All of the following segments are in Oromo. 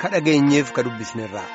ka dhageenyeef ka dubbisnerraa.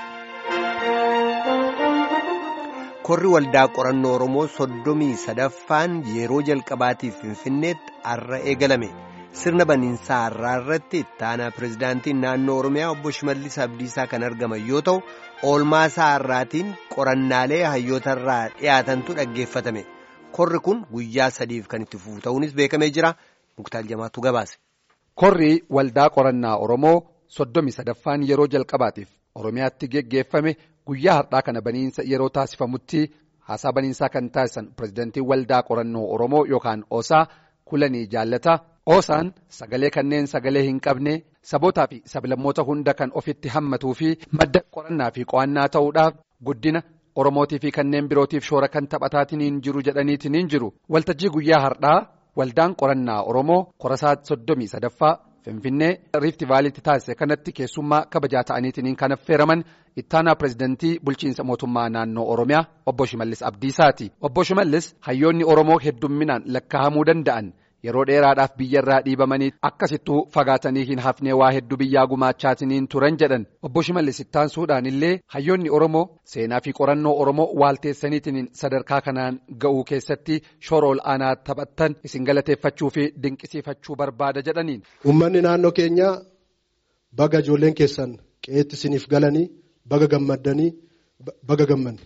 Korri waldaa qorannoo Oromoo soddomii sadaffaan yeroo jalqabaatiif Finfinneetti har'a eegalame. Sirna baniinsaa har'aa irratti ittaanaa pirezidaantiin naannoo Oromiyaa obbo Shimallis Abdiisaa kan argaman yoo ta'u, oolmaasaa har'aatiin qorannaalee hayyootarraa dhiyaatantu dhaggeeffatame. Korri kun guyyaa sadiif kan itti fufu ta'uunis beekamee jira. Muktaal Jamaatu gabaase. Korri waldaa qorannaa Oromoo soddomii sadaffaan yeroo jalqabaatiif Oromiyaatti geggeeffame guyyaa har'aa kana baniinsa yeroo taasifamutti haasaa baniinsaa kan taasisan pirezidaantii waldaa qorannoo Oromoo yookaan Osaa Kulanii Jaallata. Oosaan sagalee kanneen sagalee hin qabne sabootaa fi sablammoota hunda kan ofitti hammatuu fi madda qorannaa fi qo'annaa ta'uudhaaf guddina Oromootii fi kanneen birootiif shoora kan taphataatiin jiru jedhaniitiin jiru. Waltajjii guyyaa har'aa waldaan qorannaa Oromoo korasaa soddomii sadaffaa Finfinnee Riifti Vaaliitti taasise kanatti keessummaa kabajaa ta'aniitiin kan affeeraman ittaanaa pirezidantii bulchiinsa mootummaa naannoo Oromiyaa obbo Shimallis Abdiisaati. Obbo Shimallis hayyoonni Oromoo heddumminaan lakkaa'amuu danda'an. Yeroo dheeraadhaaf biyyarraa dhiibamanii akkasittuu fagaatanii hin hafnee waa hedduu biyyaa gumaachaatiin turan jedhan obbo Shimallis ittaansuudhaan illee hayyoonni Oromoo seenaa fi qorannoo Oromoo waalteessaniitiin sadarkaa kanaan ga'uu keessatti shoora ol aanaa taphattan isin galateeffachuu fi dinqisiifachuu barbaada jedhaniin. Uummanni naannoo keenyaa baga ijoolleen keessan qe'eetti isiniif galanii baga gammaddanii baga gammanne.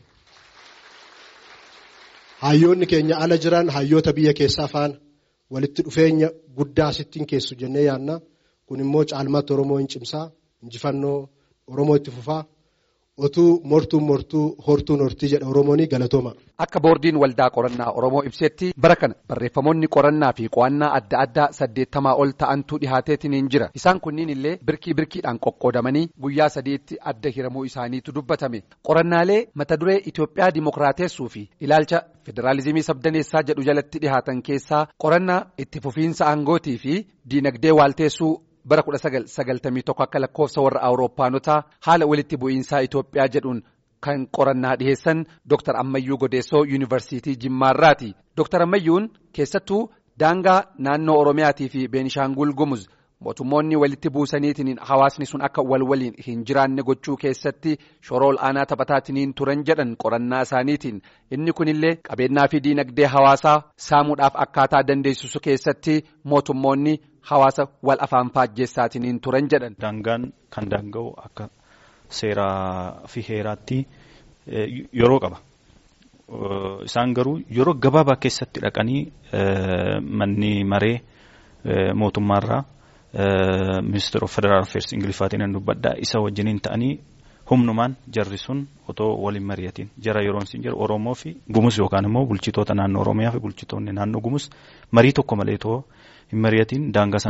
Hayyoonni keenya ala jiran hayyoota biyya keessaa faana. walitti dhufeenya guddaa asittiin keessu jennee yaadna kun immoo caalmaatti oromoo hin cimsaa injifannoo oromoo itti fufaa otuu mortuun mortuu hortuun hortii jedha oromoon galatooma. Akka boordiin waldaa qorannaa oromoo ibsetti bara kana barreeffamoonni qorannaa fi qo'annaa adda addaa saddeettamaa ol ta'antu dhihaateetiin jira isaan kunniin illee birkii birkiidhaan qoqqoodamanii guyyaa sadiitti adda hiramuu isaaniitu dubbatame qorannaalee mata duree Itoophiyaa dimokiraateessuu fi ilaalcha. Federaalizimii sabdaneessaa jedhu jalatti dhihaatan keessaa qorannaa itti fufiinsa aangootii fi diinagdee waalteessuu bara 1991 akka lakkoofsa warra awurooppaanotaa haala walitti bu'iinsaa Itoophiyaa jedhuun kan qorannaa dhiheessan Dr. Ammayyuu Godeessoo Yuunivarsiitii Jimmaarraati. Dr. Ammayyuun keessattuu daangaa naannoo Oromiyaatii fi Beenishaangul Gumuz mootummoonni walitti buusaniitiin hawaasni sun akka wal waliin hin jiraanne gochuu keessatti shoora ol aanaa taphataatiin turan jedhan qorannaa isaaniitiin inni kunillee qabeenyaa fi diinagdee hawaasaa saamuudhaaf akkaataa dandeessisu keessatti mootummoonni hawaasa wal afaan faajjeessaatiin turan jedhan. Daangaan kan daanga'u akka seeraa fi heeraatti yeroo qaba. Isaan garuu yeroo gabaabaa keessatti dhaqanii manni maree mootummaarraa. ministeera federaal affairs ingiliffaatiin dubbadhaa isa wajjiniin ta'anii humnumaan jarri sun otoo waliin mari'atiin jara yeroon siin jiru oromoo fi gumus yookaan immoo bulchitoota naannoo oromiyaa fi bulchitoonni naannoo gumus marii tokko malee otoo hin mari'atiin daangaa